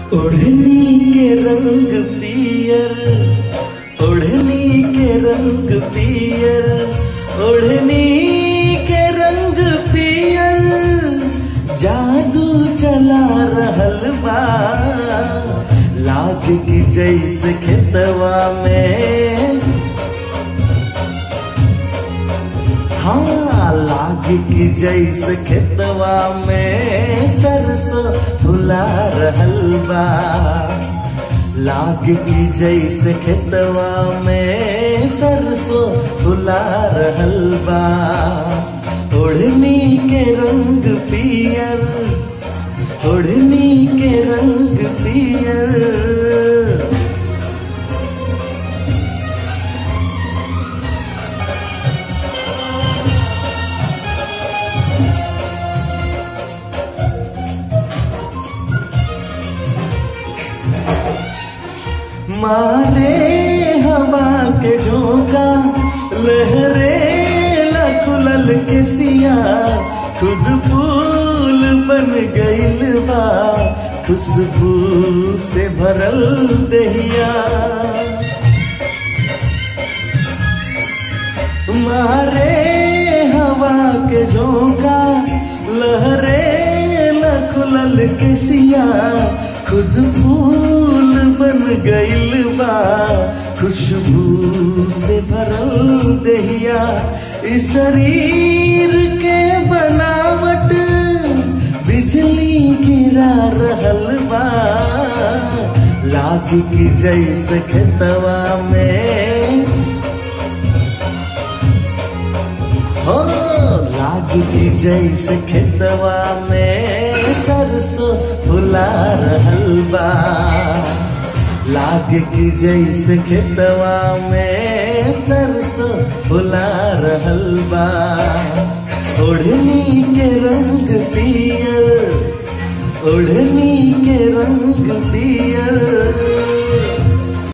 ओढ़नी के रंग पियर ओढ़नी के रंग पियर ओढ़नी के रंग पियर जादू चला रहल बा लाग की जैसे खेतवा में हाँ लाग की जैसे खेतवा में सरसों फुला रहल बा लाग की जैसे खेतवा में सरसों फुला रहल बा ओढ़नी के रंग पियर ओढ़नी के रंग पियर मारे हवा के झोंका लहरे लकुलल के सिया खुद फूल बन गइल बा खुशबू से भरल दहिया मारे हवा के झोंका लहरे लकुलल के सिया खुद फूल बन गइल बा खुशबू से भरल दहिया इस शरीर के बनावट बिजली गिरा रहल बा लाग की जैसे खेतवा में हो लाग की जैसे खेतवा में सरसों फुला रहल बा लाग की जैसे खेतवा में सरसों फुला रहल बा ओढ़नी के रंग पियर ओढ़नी के रंग पियर